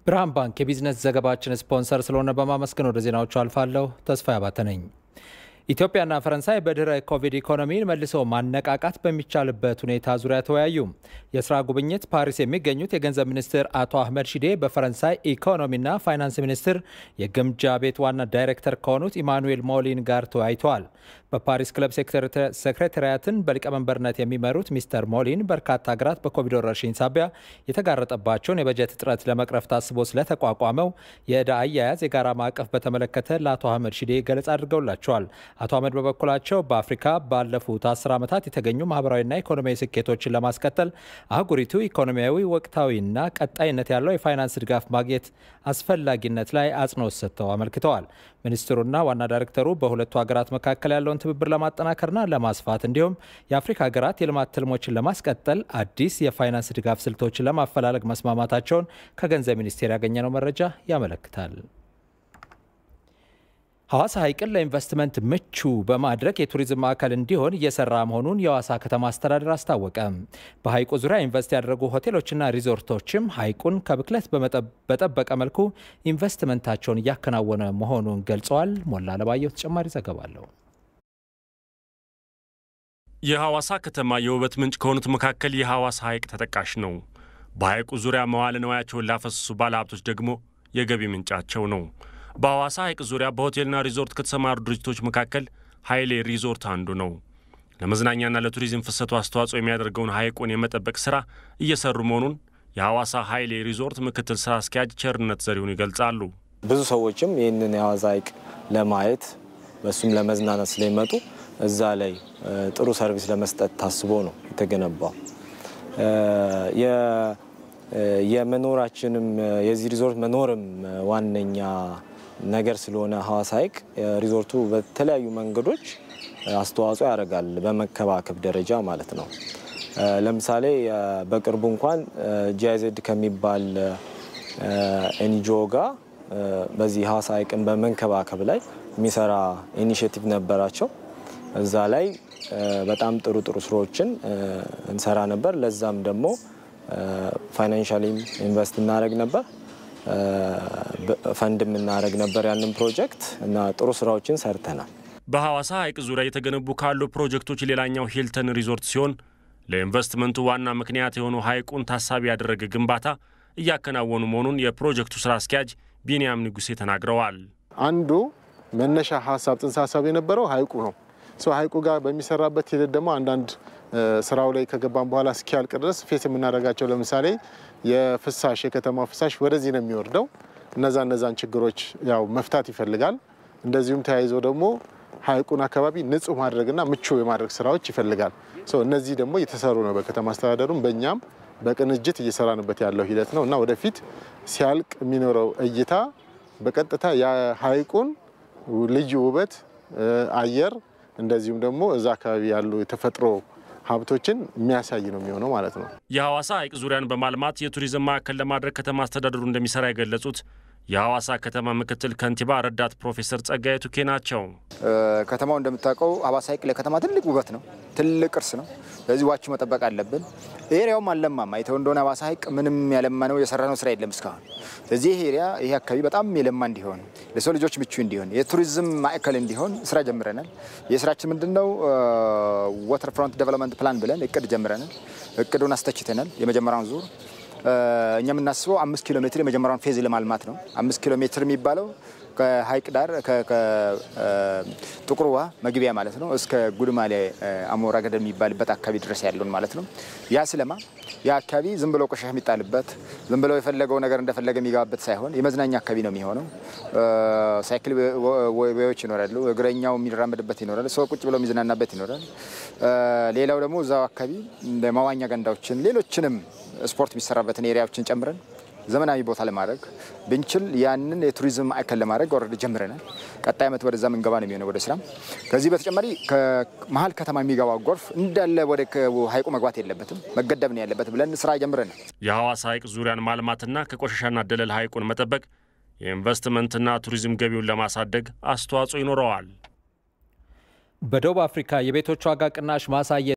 ብርሃን ባንክ የቢዝነስ ዘገባችን ስፖንሰር ስለሆነ በማመስገን ወደ ዜናዎቹ አልፋለሁ። ተስፋ ያባተ ነኝ። ኢትዮጵያና ፈረንሳይ በድህረ ኮቪድ ኢኮኖሚን መልሶ ማነቃቃት በሚቻልበት ሁኔታ ዙሪያ ተወያዩ። የስራ ጉብኝት ፓሪስ የሚገኙት የገንዘብ ሚኒስትር አቶ አህመድ ሺዴ በፈረንሳይ ኢኮኖሚና ፋይናንስ ሚኒስትር የግምጃ ቤት ዋና ዳይሬክተር ከሆኑት ኢማኑኤል ሞሊን ጋር ተወያይተዋል። በፓሪስ ክለብ ሴክሬታሪያትን በሊቀመንበርነት የሚመሩት ሚስተር ሞሊን በርካታ ሀገራት በኮቪድ ወረርሽኝ ሳቢያ የተጋረጠባቸውን የበጀት እጥረት ለመቅረፍ ታስቦ ስለተቋቋመው የዕዳ አያያዝ የጋራ ማዕቀፍ በተመለከተ ለአቶ አህመድ ሺዴ ገለጻ አድርገውላቸዋል። አቶ አህመድ በበኩላቸው በአፍሪካ ባለፉት አስር ዓመታት የተገኙ ማህበራዊና ኢኮኖሚያዊ ስኬቶችን ለማስቀጠል አህጉሪቱ ኢኮኖሚያዊ ወቅታዊና ቀጣይነት ያለው የፋይናንስ ድጋፍ ማግኘት አስፈላጊነት ላይ አጽንኦት ሰጥተው አመልክተዋል። ሚኒስትሩና ዋና ዳይሬክተሩ በሁለቱ ሀገራት መካከል ያለውን ትብብር ለማጠናከርና ለማስፋት እንዲሁም የአፍሪካ ሀገራት የልማት ትልሞችን ለማስቀጠል አዲስ የፋይናንስ ድጋፍ ስልቶችን ለማፈላለግ መስማማታቸውን ከገንዘብ ሚኒስቴር ያገኘነው መረጃ ያመለክታል። ሐዋሳ ሐይቅን ለኢንቨስትመንት ምቹ በማድረግ የቱሪዝም ማዕከል እንዲሆን እየሰራ መሆኑን የሐዋሳ ከተማ አስተዳደር አስታወቀ። በሐይቁ ዙሪያ ኢንቨስት ያደረጉ ሆቴሎችና ሪዞርቶችም ሐይቁን ከብክለት በጠበቀ መልኩ ኢንቨስትመንታቸውን እያከናወነ መሆኑን ገልጸዋል። ሞላ ለባየሁ ተጨማሪ ዘገባ አለው። የሐዋሳ ከተማ የውበት ምንጭ ከሆኑት መካከል የሐዋሳ ሐይቅ ተጠቃሽ ነው። በሐይቁ ዙሪያ መዋለ ንዋያቸውን ላፈሰሱ ባለሀብቶች ደግሞ የገቢ ምንጫቸው ነው። በሐዋሳ ሐይቅ ዙሪያ በሆቴልና ሪዞርት ከተሰማሩ ድርጅቶች መካከል ኃይሌ ሪዞርት አንዱ ነው። ለመዝናኛና ለቱሪዝም ፍሰቱ አስተዋጽኦ የሚያደርገውን ሐይቁን የመጠበቅ ሥራ እየሰሩ መሆኑን የሐዋሳ ኃይሌ ሪዞርት ምክትል ሥራ አስኪያጅ ቸርነት ዘሪሁን ይገልጻሉ። ብዙ ሰዎችም ይህንን የሐዋሳ ሐይቅ ለማየት በሱም ለመዝናናት ስለሚመጡ እዛ ላይ ጥሩ ሰርቪስ ለመስጠት ታስቦ ነው የተገነባው። የመኖራችንም የዚህ ሪዞርት መኖርም ዋነኛ ነገር ስለሆነ ሐዋሳ ሐይቅ ሪዞርቱ በተለያዩ መንገዶች አስተዋጽኦ ያደርጋል፣ በመከባከብ ደረጃ ማለት ነው። ለምሳሌ በቅርቡ እንኳን ጂአይዜድ ከሚባል ኤንጂኦ ጋር በዚህ ሐዋሳ ሐይቅን በመንከባከብ ላይ የሚሰራ ኢኒሽቲቭ ነበራቸው። እዛ ላይ በጣም ጥሩ ጥሩ ስራዎችን እንሰራ ነበር። ለዛም ደግሞ ፋይናንሻሊም ኢንቨስት እናደረግ ነበር ፈንድ የምናደረግ ነበር ያንን ፕሮጀክት እና ጥሩ ስራዎችን ሰርተናል። በሐዋሳ ሐይቅ ዙሪያ የተገነቡ ካሉ ፕሮጀክቶች ሌላኛው ሂልተን ሪዞርት ሲሆን ለኢንቨስትመንቱ ዋና ምክንያት የሆነው ሐይቁን ታሳቢ ያደረገ ግንባታ እያከናወኑ መሆኑን የፕሮጀክቱ ስራ አስኪያጅ ቢንያም ንጉሴ ተናግረዋል። አንዱ መነሻ ሀሳብ ጽንሰ ሀሳብ የነበረው ሐይቁ ነው። ሐይቁ ጋር በሚሰራበት ሂደት ደግሞ አንዳንድ ስራው ላይ ከገባን በኋላ እስኪያልቅ ድረስ ፌስ የምናደርጋቸው ለምሳሌ የፍሳሽ የከተማው ፍሳሽ ወደዚህ ነው የሚወርደው። እነዛ እነዛን ችግሮች ያው መፍታት ይፈልጋል። እንደዚሁም ተያይዞ ደግሞ ሐይቁን አካባቢ ንጹህ ማድረግና ምቹ የማድረግ ስራዎች ይፈልጋል። እነዚህ ደግሞ እየተሰሩ ነው። በከተማ አስተዳደሩም በእኛም በቅንጅት እየሰራንበት ያለው ሂደት ነው እና ወደፊት ሲያልቅ የሚኖረው እይታ በቀጥታ የሐይቁን ልዩ ውበት አየር እንደዚሁም ደግሞ እዛ አካባቢ ያሉ የተፈጥሮ ሀብቶችን የሚያሳይ ነው የሚሆነው ማለት ነው። የሐዋሳ ሐይቅ ዙሪያን በማልማት የቱሪዝም ማዕከል ለማድረግ ከተማ አስተዳደሩ እንደሚሰራ የገለጹት የሐዋሳ ከተማ ምክትል ከንቲባ ረዳት ፕሮፌሰር ጸጋዬ ቱኬ ናቸው። ከተማው እንደምታውቀው ሐዋሳ ሐይቅ ለከተማ ትልቅ ውበት ነው፣ ትልቅ ቅርስ ነው። ስለዚህ ዋቹ መጠበቅ አለብን። ኤሪያውም አልለማም። አይተው እንደሆነ ሐዋሳ ሐይቅ ምንም ያለማ ነው የሰራነው ስራ የለም እስካሁን። ስለዚህ ይህ ኤሪያ ይሄ አካባቢ በጣም የለማ እንዲሆን፣ ለሰው ልጆች ምቹ እንዲሆን፣ የቱሪዝም ማዕከል እንዲሆን ስራ ጀምረናል። የስራችን ምንድን ነው? ዋተር ፍሮንት ዴቨሎፕመንት ፕላን ብለን እቅድ ጀምረናል። እቅዱን አስተችተናል። የመጀመሪያውን ዙር እኛ የምናስበው አምስት ኪሎ ሜትር የመጀመሪያውን ፌዝ ለማልማት ነው። አምስት ኪሎ ሜትር የሚባለው ከሀይቅ ዳር ጥቁር ውሃ መግቢያ ማለት ነው እስከ ጉድማሌ አሞራ ገደል የሚባልበት አካባቢ ድረስ ያለውን ማለት ነው። ያ ስለማ ያ አካባቢ ዝም ብሎ ቆሻሻ የሚጣልበት ዝም ብሎ የፈለገው ነገር እንደፈለገ የሚገባበት ሳይሆን የመዝናኛ አካባቢ ነው የሚሆነው። ሳይክል ወዎች ይኖራሉ፣ እግረኛው የሚራመድበት ይኖራል፣ ሰው ቁጭ ብሎ የሚዝናናበት ይኖራል። ሌላው ደግሞ እዛው አካባቢ መዋኛ ገንዳዎችን፣ ሌሎችንም ስፖርት የሚሰራበትን ኤሪያዎችን ጨምረን ዘመናዊ ቦታ ለማድረግ ብንችል ያንን የቱሪዝም ማዕከል ለማድረግ ወረድ ጀምረናል። ቀጣይ ዓመት ወደዛ ምንገባ ነው የሚሆነው ወደ ስራ። ከዚህ በተጨማሪ ከመሀል ከተማ የሚገባው ጎርፍ እንዳለ ወደ ሀይቁ መግባት የለበትም መገደብ ነው ያለበት ብለን ስራ ጀምረናል። የሐዋሳ ሐይቅ ዙሪያን ማልማትና ከቆሻሻና ደለል ሐይቁን መጠበቅ የኢንቨስትመንትና ቱሪዝም ገቢውን ለማሳደግ አስተዋጽኦ ይኖረዋል። በደቡብ አፍሪካ የቤቶች ዋጋ ቅናሽ ማሳየት